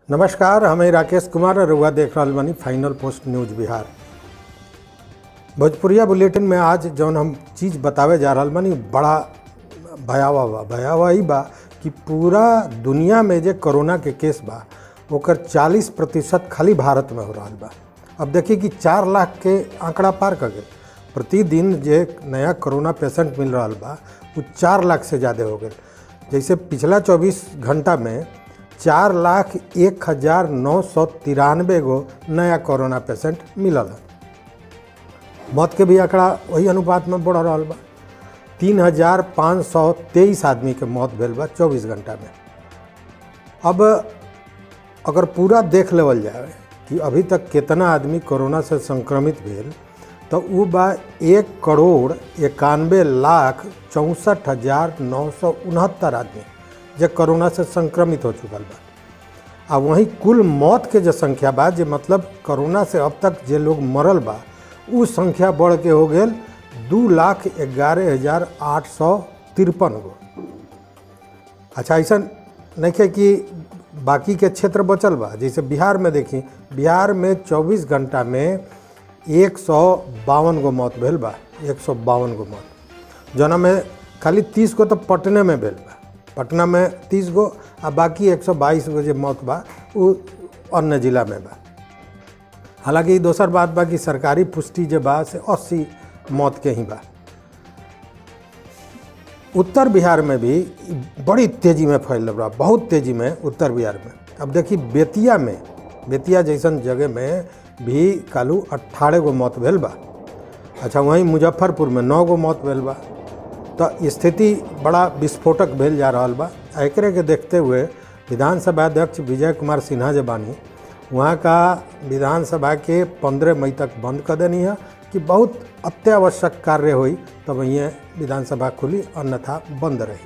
नमस्कार हमें राकेश कुमार और रउआ देख रहल बानी फाइनल पोस्ट न्यूज बिहार भोजपुरिया बुलेटिन में आज जौन हम चीज़ बतावे जा रहल बानी बड़ा भयावह बा भयावह ही बा कि पूरा दुनिया में जे कोरोना के केस बा ओकर 40 प्रतिशत खाली भारत में हो रहल बा अब देखिए कि चार लाख के आंकड़ा पार कर गए प्रतिदिन जे नया कोरोना पेशेंट मिल रहा बा वो चार लाख से ज़्यादा हो गए जैसे पिछला 24 घंटा में चार लाख एक हज़ार नौ सौ तिरानवे गो नया कोरोना पेशेंट मिलल है मौत के भी आंकड़ा वही अनुपात में बढ़ रहा बा तीन हजार पाँच सौ तेईस आदमी के मौत भेल बा चौबीस घंटा में अब अगर पूरा देख लेवल जाए कि अभी तक कितना आदमी कोरोना से संक्रमित भेल तो वो बा एक करोड़ इक्यानवे लाख चौंसठ हजार नौ सौ उनहत्तर आदमी जो कोरोना से संक्रमित हो चुकल बा आ वहीं कुल मौत के जो संख्या बा जे मतलब कोरोना से अब तक जे लोग मरल बा उ संख्या बढ़ के हो गए दू लाख ग्यारह हजार आठ सौ तिरपन गो अच्छा ऐसा नहीं है कि बाकी के क्षेत्र बचल बा जैसे बिहार में देखी बिहार में 24 घंटा में एक सौ बावन गो मौत भेल बा एक सौ बावन गो मौत जना में खाली तीस गो तो पटने में भेल बा पटना में तीस गो आ बाकी एक सौ बाईस गो जे मौत बा उ अन्य जिला में बा हालांकि ई दोसर बात बा कि सरकारी पुष्टि जे बा से अस्सी मौत के ही बा उत्तर बिहार में भी बड़ी तेज़ी में फैल रहा बहुत तेज़ी में उत्तर बिहार में अब देखिए बेतिया में बेतिया जैसन जगह में भी कालू अट्ठारह गो मौत भेल बा अच्छा वहीं मुजफ्फरपुर में नौ गो मौत भेल बा तो स्थिति बड़ा विस्फोटक भेल जा रहा बा एकरे के देखते हुए विधानसभा अध्यक्ष विजय कुमार सिन्हा जे बानी वहाँ का विधानसभा के पंद्रह मई तक बंद कर देनी है कि बहुत अत्यावश्यक कार्य हुई तब ये विधानसभा खुली अन्यथा बंद रही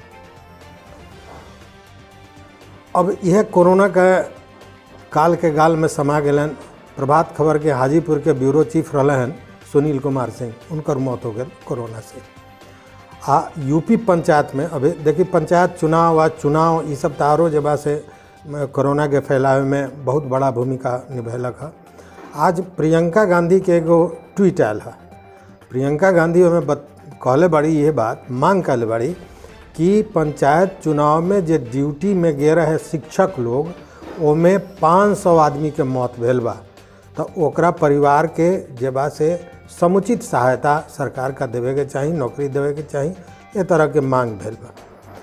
अब यह कोरोना के काल के गाल में समा गए प्रभात खबर के हाजीपुर के ब्यूरो चीफ रहे हैं सुनील कुमार सिंह उनकर मौत हो गई कोरोना से आ यूपी पंचायत में अभी देखिए पंचायत चुनाव आ चुनाव ये सब तारो जबा से कोरोना के फैलावे में बहुत बड़ा भूमिका निभेलक है आज प्रियंका गांधी के एगो ट्वीट आयल है प्रियंका गांधी हमें बत कहले बड़ी ये बात मांग कहले बड़ी कि पंचायत चुनाव में जे ड्यूटी में गे रहे शिक्षक लोग ओमे पाँच सौ आदमी के मौत भेल बा तो ओकरा परिवार के जे बा से समुचित सहायता सरकार का देवे के चाही नौकरी देवे के चाही ये तरह के मांग भेल बा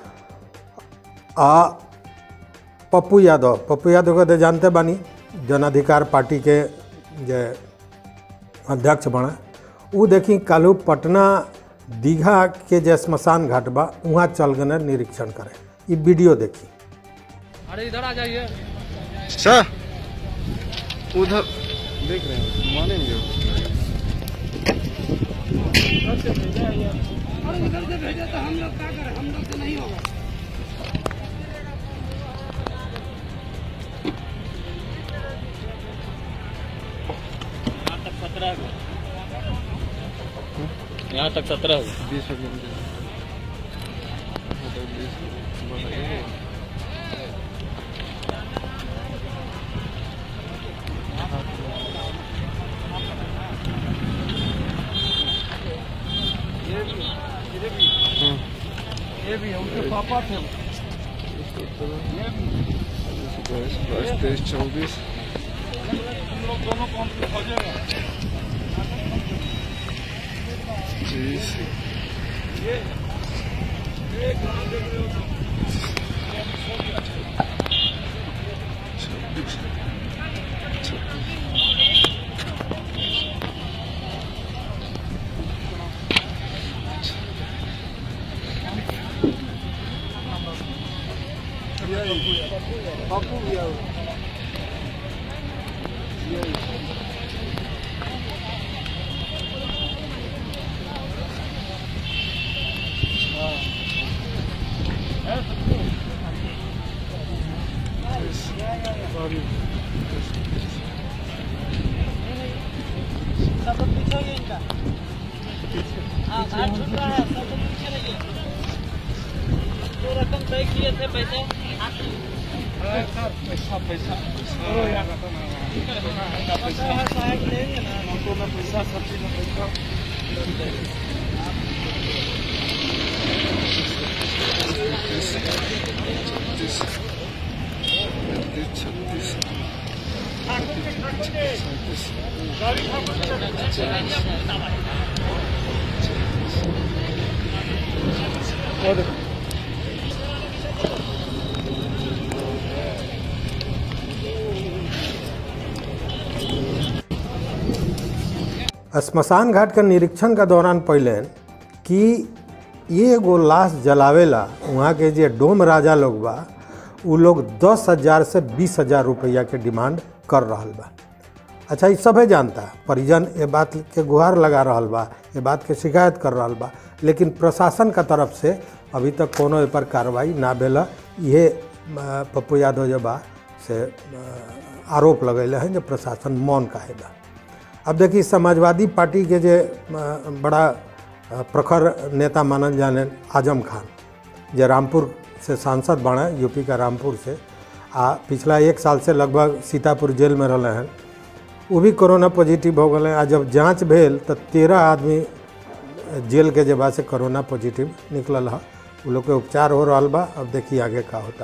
आ पप्पू यादव पप्पू यादव को तो जानते बानी जन अधिकार पार्टी के जे अध्यक्ष बना वो देखी कालू पटना दीघा के जे स्मशान घाट बा वहाँ चल गए निरीक्षण करे ये वीडियो देखी अरे इधर आ जाइए सर उधर देख रहे हैं मानेंगे वो। अरे इधर से भेजे तो हम लोग क्या करें हम लोग से नहीं होगा यहाँ तक सत्रह गो यहाँ तक सत्रह गो बीस सेकंड दे। उधर बीस बढ़ाइए। हम्म। ये भी है उनके पापा थे बाईस बाईस तेईस चौबीस हम लोग दोनों कौन से खोजेगा तीस छब्बीस छब्बीस बापू भी आओ सब लोग पीछे हो गए इनका हाँ घाट छूट रहा है सब लोग पीछे रहिए जो रकम तय किए थे पैसे सहायक लेंगे ना छत्तीस पैंतीस छत्तीस सैंतीस स्मशान घाट के निरीक्षण के दौरान पहले कि ये एगो लाश जलावेला वहाँ के जे डोम राजा लोग बा उ लोग दस हजार से बीस हजार रुपया के डिमांड कर रहल बा अच्छा ये सभे जानता परिजन ये बात के गुहार लगा रहल बा ये बात के शिकायत कर रहल बा लेकिन प्रशासन का तरफ से अभी तक कोनो ए पर कार्रवाई ना भेल ये अ, पप्पू यादव जे बा से अ, आरोप लगैले हैं जो प्रशासन मौन काहे बा अब देखिए समाजवादी पार्टी के जे अ, बड़ा अ, प्रखर नेता मानल जाने आजम खान जे रामपुर से सांसद बने यूपी का रामपुर से आ पिछला एक साल से लगभग सीतापुर जेल में रहले हैं वो भी कोरोना पॉजिटिव हो गए आ जब जांच भेल तो तेरह आदमी जेल के जगह से कोरोना पॉजिटिव निकलल है वो लोग के उपचार हो रहा बा अब देखिए आगे का होता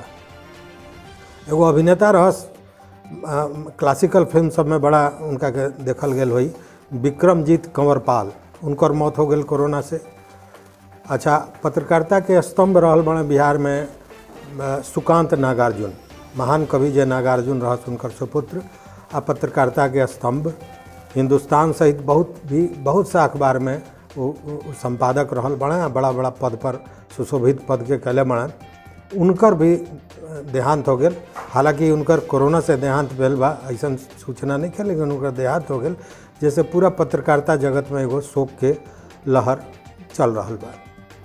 एगो अभिनेता रहस अ, क्लासिकल फिल्म सब में बड़ा उनका के देखल गेल होई विक्रमजीत कंवरपाल उनकर मौत हो गेल कोरोना से अच्छा पत्रकारिता के स्तंभ रहल बने बिहार में अ, सुकांत नागार्जुन महान कवि जय नागार्जुन रहस उनकर सुपुत्र आ पत्रकारिता के स्तंभ हिंदुस्तान सहित बहुत भी बहुत सा अखबार में वो वो- वो संपादक रहल बने आ बड़ा बड़ा पद पर सुशोभित पद के कैले बने उनकर भी अ, देहांत हो गेल हालांकि उनकर कोरोना से देहांत भेल बा ऐसा सूचना नहीं है लेकिन उनकर देहांत हो गेल जैसे पूरा पत्रकारिता जगत में एगो शोक के लहर चल रहल बा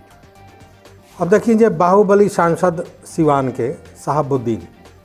अब देखिए जे बाहुबली सांसद सिवान के साहबुद्दीन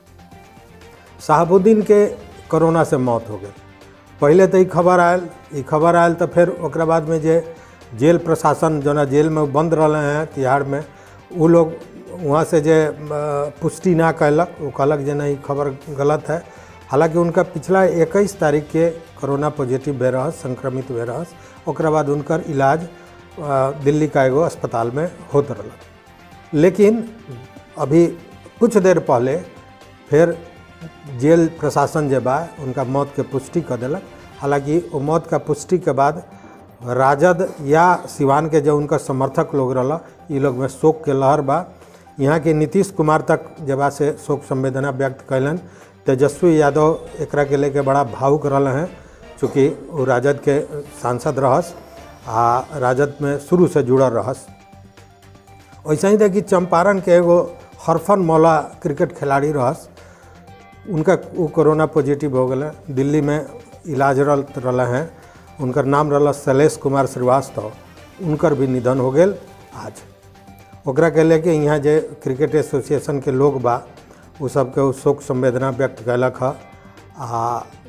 साहबुद्दीन के कोरोना से मौत हो गई पहले तो ई खबर आयल ई खबर आयल तो फिर ओकरा बाद में जे जेल प्रशासन जो ना जेल में बंद रहे हैं तिहाड़ में वो लोग वहाँ से जे अ, पुष्टि ना कैलक वो कहलक जे नहीं खबर गलत है हालांकि उनका पिछला इक्कीस तारीख के कोरोना पॉजिटिव भे रहस संक्रमित भे रहस ओकरा बाद उनकर इलाज अ, दिल्ली का एगो अस्पताल में होत रहलक लेकिन अभी कुछ देर पहले फिर जेल प्रशासन जे बा उनका मौत के पुष्टि कर देलक हालांकि वो मौत का पुष्टि के बाद राजद या सिवान के जो उनका समर्थक लोग रहा ये लोग में शोक के लहर बा यहाँ के नीतीश कुमार तक जबा से शोक संवेदना व्यक्त कैलन तेजस्वी यादव एकरा के लेके बड़ा भावुक रहे हैं चूँकि वो राजद के सांसद रहस आ राजद में शुरू से जुड़ल रहस वैसे ही देखी चंपारण के एगो हरफन मौला क्रिकेट खिलाड़ी रहस उनका वो कोरोना पॉजिटिव हो गए दिल्ली में इलाजरत रहे हैं उनकर नाम रहा शैलेश कुमार श्रीवास्तव उनकर भी निधन हो गेल आज ओकरा के लेके यहाँ जे क्रिकेट एसोसिएशन के लोग बा उ सबके उ शोक संवेदना व्यक्त कैलक ह आ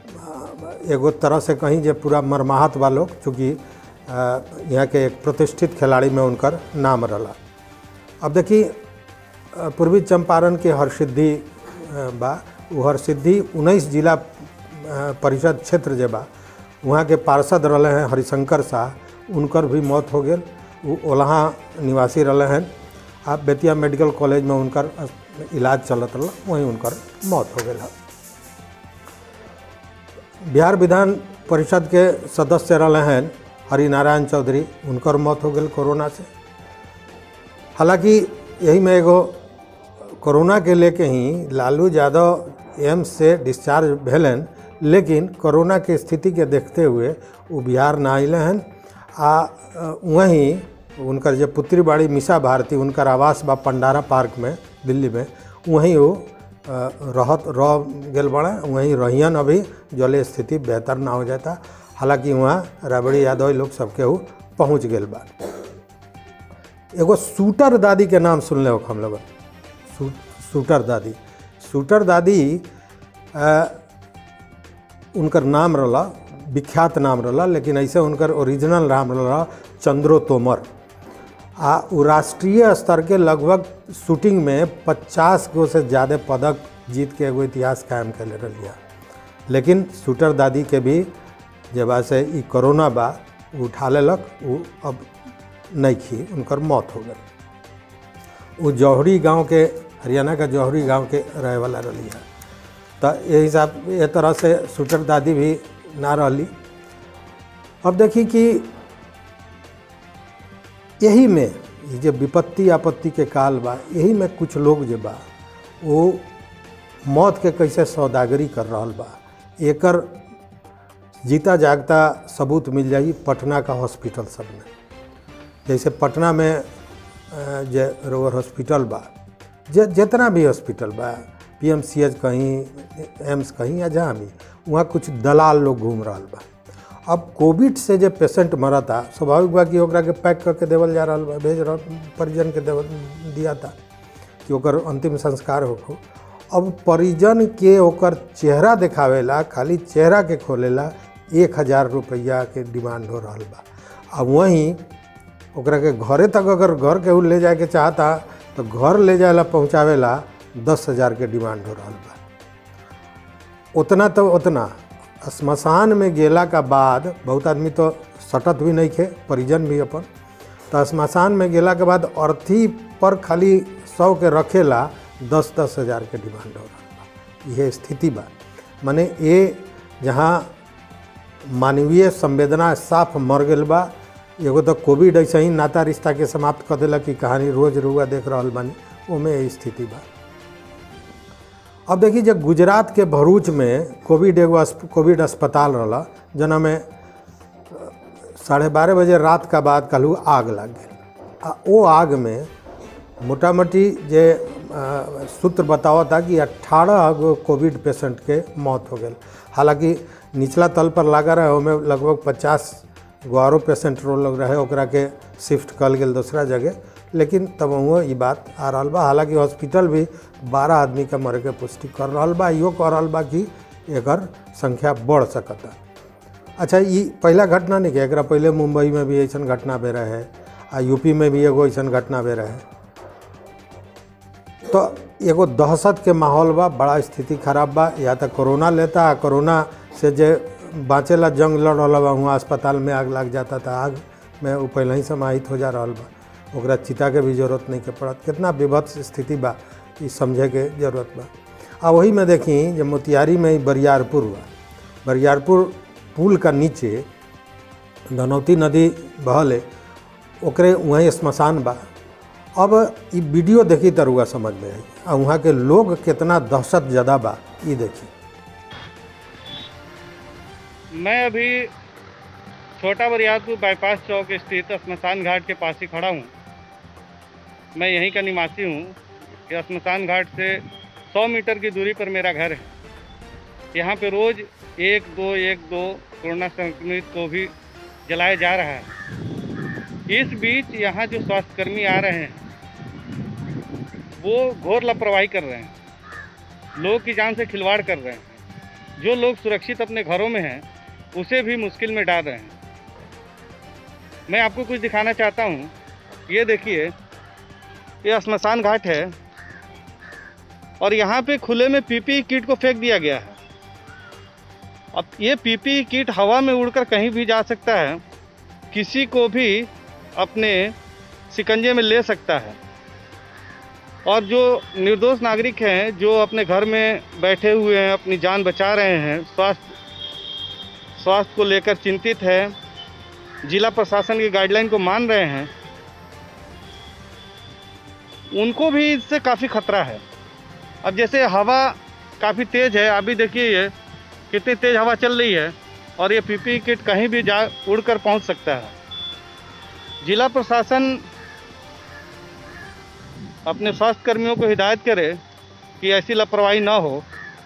एगो तरह से कहीं जे पूरा मरमाहत बा लोग चूँकि अ, यहाँ के एक प्रतिष्ठित खिलाड़ी में उनकर नाम रहा अब देखी अ, पूर्वी चंपारण के हरसिद्धि अ, बा उ हरसिद्धि उन्नीस जिला अ, परिषद क्षेत्र जे बा वहाँ के पार्षद रहे हैं हरिशंकर शाह उनकर भी मौत हो गेल उ ओलहा निवासी रहे हैं आ बेतिया मेडिकल कॉलेज में उनकर अस- इलाज चलत रहा वहीं उनकर मौत हो गेल है बिहार विधान परिषद के सदस्य रहे हैं हरिनारायण चौधरी उनकर मौत हो गेल कोरोना से हालांकि यही में एगो कोरोना के लेके ही लालू यादव एम्स से डिस्चार्ज भेलन लेकिन कोरोना के स्थिति के देखते हुए वो बिहार ना अले हैं आ अ, वहीं उनकर जो पुत्री बाड़ी मिशा भारती उनकर आवास बा पंडारा पार्क में दिल्ली में वहीं वो अ, रहत रह गेल बड़े वहीं रहियन अभी जले स्थिति बेहतर ना हो जाता हालांकि वहाँ राबड़ी यादव लोग सबके वो पहुँच गेल बा एगो शूटर दादी के नाम सुनले हो हम लोग शू, शूटर दादी शूटर दादी अ, उनकर नाम रहा विख्यात नाम रहा लेकिन ऐसे उनकर ओरिजिनल नाम रहा चंद्रो तोमर आ उ राष्ट्रीय स्तर के लगभग शूटिंग में 50 गो से ज़्यादा पदक जीत के एगो इतिहास कायम कैले रही लेकिन शूटर दादी के भी जे बा से ई कोरोना बा उ उठा लेलक उ अब नहीं खी उनकर मौत हो गई वो जौहरी गांव के हरियाणा का जौहरी गांव के रहे वाला रही है तो ये हिसाब ये तरह से शूटर दादी भी ना रही अब देखी कि यही में ये जो विपत्ति आपत्ति के काल बा यही में कुछ लोग जो बा वो मौत के कैसे सौदागरी कर रहा बा एकर जीता जागता सबूत मिल जाई पटना का हॉस्पिटल सब में जैसे पटना में अ, जे रोवर हॉस्पिटल बा जे जितना भी हॉस्पिटल बा पी एम सी एच कहीं एम्स कहीं या जहाँ भी वहाँ कुछ दलाल लोग घूम रहा बा अब कोविड से जो पेशेंट मरा था स्वाभाविक बा कि ओकरा के पैक करके देवल जा रहा बा भेज रहा परिजन के देवल दिया था कि ओकर अंतिम संस्कार होखो अब परिजन के ओकर चेहरा देखावेला खाली चेहरा के खोलेला एक हज़ार रुपया के डिमांड हो रहा बा अब वहीं ओकरा के घरे तक अगर घर के उ ले जाए के चाहता तो घर ले जाए ला पहुँचावेला दस हज़ार के डिमांड हो रहा बा उतना तो उतना श्मशान में गेला का बाद बहुत आदमी तो सटत भी नहीं खे परिजन भी अपन तो श्मशान में गेला के बाद अर्थी पर खाली सौ के रखेला दस दस हज़ार के डिमांड हो रहा बा यह स्थिति बा माने ये जहाँ मानवीय संवेदना साफ मर गेल बा एगो तो कोविड ऐसे ही नाता रिश्ता के समाप्त कर देलक कि कहानी रोज रुआ देख रहा बानी ओमे यही स्थिति बा अब देखिए जब गुजरात के भरूच में कोविड एगो अस्प- कोविड अस्पताल रहा जना में साढ़े बारह बजे रात का बाद कहलू आग लग गई आ ओ आग में मोटा मोटी जे अ, सूत्र बतावता कि 18 गो कोविड पेशेंट के मौत हो गई हालांकि निचला तल पर लगा रहे ओमे लगभग 50 गो आरो पेशेंट रो लोग रहे ओकरा के शिफ्ट कल गेल दूसरा जगह लेकिन तब हुआ ई बात आ रहा बा हालांकि हॉस्पिटल भी 12 आदमी के मरे के पुष्टि कर रहा बा इहो कह रहा बा कि एकर संख्या बढ़ सकता अच्छा ई पहला घटना नहीं कि एकरा पहले मुंबई में भी ऐसा घटना भे रहे आ यूपी में भी एगो ऐसा घटना भे रहे तो एगो दहशत के माहौल बा बड़ा स्थिति खराब बा या तो कोरोना लेता आ कोरोना से जे बाँचेला जंग लड़ रहा बा वहाँ अस्पताल में आग लग जाता था आग में वो पहले ही समाहित हो जा रहा बा ओकरा चिता के भी जरूरत नहीं के पड़त कितना विभत्स स्थिति बा ई समझे के जरूरत बा आ वही में देखी जे मोतिहारी में ही बरियारपुर बा बरियारपुर पुल का नीचे धनौती नदी बहले ओकरे वहीं श्मशान बा अब ई वीडियो देखी त रुआ समझ में आई आ वहाँ के लोग कितना दहशत ज़्यादा बा ई देखी मैं अभी छोटा बरियारपुर बाईपास चौक स्थित श्मशान घाट के पास ही खड़ा हूँ मैं यहीं का निवासी हूँ यह श्मशान घाट से 100 मीटर की दूरी पर मेरा घर है यहाँ पे रोज़ एक दो एक दो कोरोना संक्रमित को भी जलाया जा रहा है इस बीच यहाँ जो स्वास्थ्यकर्मी आ रहे हैं वो घोर लापरवाही कर रहे हैं लोग की जान से खिलवाड़ कर रहे हैं जो लोग सुरक्षित अपने घरों में हैं उसे भी मुश्किल में डाल रहे हैं मैं आपको कुछ दिखाना चाहता हूँ ये देखिए ये श्मशान घाट है और यहाँ पे खुले में पीपी किट को फेंक दिया गया है अब ये पीपी किट हवा में उड़कर कहीं भी जा सकता है किसी को भी अपने शिकंजे में ले सकता है और जो निर्दोष नागरिक हैं जो अपने घर में बैठे हुए हैं अपनी जान बचा रहे हैं स्वास्थ्य स्वास्थ्य को लेकर चिंतित है जिला प्रशासन की गाइडलाइन को मान रहे हैं उनको भी इससे काफ़ी खतरा है अब जैसे हवा काफ़ी तेज़ है अभी देखिए ये कितनी तेज़ हवा चल रही है और ये पीपी किट कहीं भी जा उड़कर पहुंच सकता है जिला प्रशासन अपने स्वास्थ्य कर्मियों को हिदायत करे कि ऐसी लापरवाही ना हो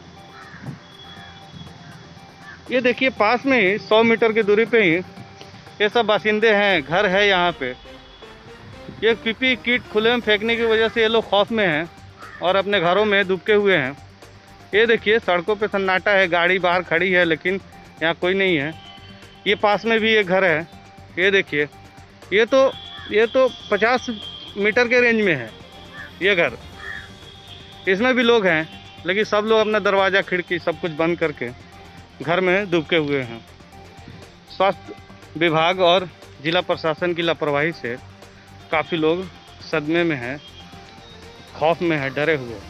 ये देखिए पास में ही सौ मीटर की दूरी पे ही ये सब बासिंदे हैं घर है यहाँ पे ये पीपी किट खुले में फेंकने की वजह से ये लोग खौफ में हैं और अपने घरों में दुबके हुए हैं ये देखिए सड़कों पे सन्नाटा है गाड़ी बाहर खड़ी है लेकिन यहाँ कोई नहीं है ये पास में भी एक घर है ये देखिए ये तो ये तो 50 मीटर के रेंज में है ये घर इसमें भी लोग हैं लेकिन सब लोग अपना दरवाज़ा खिड़की सब कुछ बंद करके घर में दुबके हुए हैं स्वास्थ्य विभाग और जिला प्रशासन की लापरवाही से काफ़ी लोग सदमे में हैं खौफ में हैं डरे हुए हैं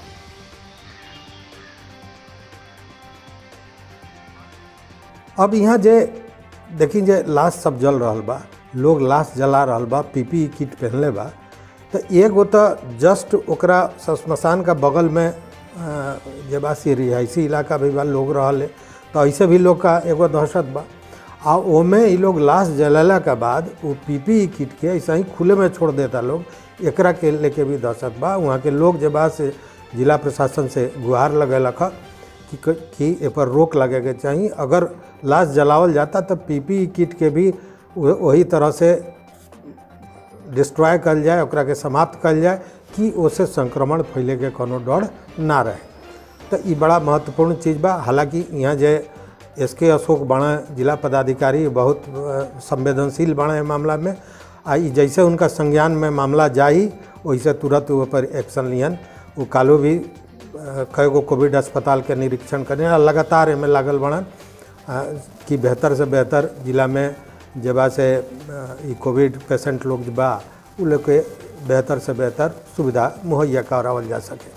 अब यहाँ जे देखी जे लाश सब जल रहल बा लोग लाश जला रहल बा पीपी किट पहनले बा तो एगो तो जस्ट ओकरा श्मशान का बगल में अ, जे बा से रिहायशी इलाका भी बा लोग रहल है तो ऐसे भी लोग का एगो दहशत बा आ ओमे ई लोग लाश जलाला के बाद वो पीपी किट के ऐसा ही खुले में छोड़ देता लोग एकरा के लेके भी दहशत बा वहाँ के लोग जे बा से जिला प्रशासन से गुहार लगेलक ह कि क- कि ए पर रोक लगे के चाहिए अगर लाश जलावल जाता तो पीपी किट के भी वह- वही तरह से डिस्ट्रॉय कल जाए ओकरा के समाप्त कल जाए कि ओसे संक्रमण फैले के कोनो डर ना रहे तो ई बड़ा महत्वपूर्ण चीज़ बा हालांकि यहाँ जे एस के अशोक बड़ा जिला पदाधिकारी बहुत अ, संवेदनशील बड़ा है मामला में आ ई जैसे उनका संज्ञान में मामला जाई वैसे तुरंत वो पर एक्शन लियन वो कालो भी अ, कई गो कोविड अस्पताल के निरीक्षण करें आ लगातार एमे लागल बड़न अ, कि बेहतर से बेहतर जिला में जे बा से अ, ई कोविड पेशेंट लोग जे बा उ लोग के बेहतर से बेहतर सुविधा मुहैया करावल जा सके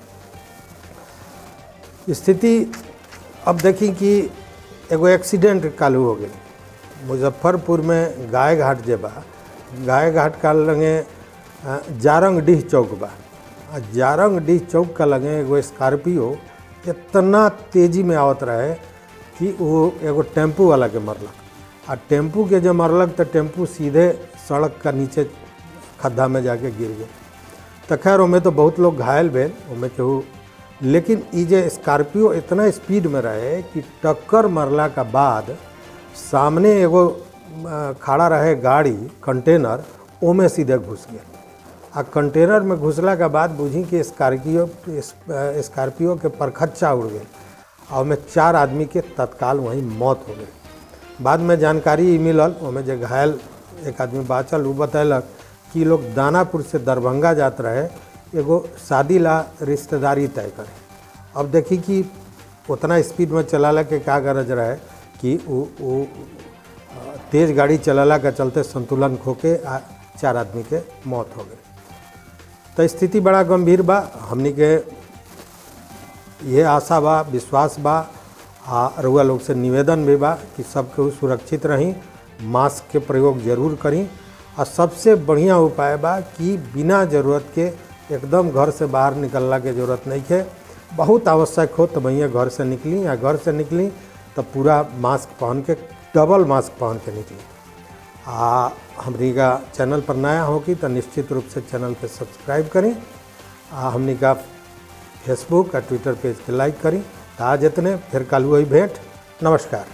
स्थिति अब देखी कि एगो एक्सीडेंट कालू हो गई मुजफ्फरपुर में गाय घाट जे बा गाय घाट का लगे अ, जारंग डीह चौक बा आ जारंग डीह चौक का लगे एगो स्कॉर्पियो इतना तेजी में आवत रहे कि वो एगो टेम्पू वाला के मरलक आ टेम्पू के जब मरलक तो टेम्पू सीधे सड़क का नीचे खड्डा में जाके गिर गए तो खैर ओमे तो बहुत लोग घायल भेल ओमे केहू लेकिन ई जे स्कॉर्पियो इतना स्पीड में रहे कि टक्कर मरला के बाद सामने एगो अ, खड़ा रहे गाड़ी कंटेनर ओमे सीधे घुस गया आ कंटेनर में घुसला के बाद बुझी कि स्कॉर्पियो स्कॉर्पियो के परखच्चा उड़ गए और ओमे चार आदमी के तत्काल वहीं मौत हो गई बाद में जानकारी ई मिलल ओमे जे घायल एक आदमी बाँचल उ बतैलक कि ई लोग दानापुर से दरभंगा जात रहे एगो शादी ला रिश्तेदारी तय करे अब देखी कि उतना स्पीड में चलाला के का गरज रहे कि उ उ अ, तेज गाड़ी चलाला के चलते संतुलन खो के आ चार आदमी के मौत हो गई तो स्थिति बड़ा गंभीर बा हमनी के ये आशा बा विश्वास बा आ रउआ लोग से निवेदन भी बा कि सब केहू सुरक्षित रही मास्क के प्रयोग जरूर करी आ सबसे बढ़िया उपाय बा कि बिना जरूरत के एकदम घर से बाहर निकलला के जरूरत नहीं है बहुत आवश्यक हो तो भैया घर से निकली या घर से निकली तो पूरा मास्क पहन के डबल मास्क पहन के निकली आ हमनी का चैनल पर नया होगी तो निश्चित रूप से चैनल के सब्सक्राइब करें आ हमनी का फेसबुक आ ट्विटर पेज के लाइक करी तो आज इतने फिर कल हुई भेंट नमस्कार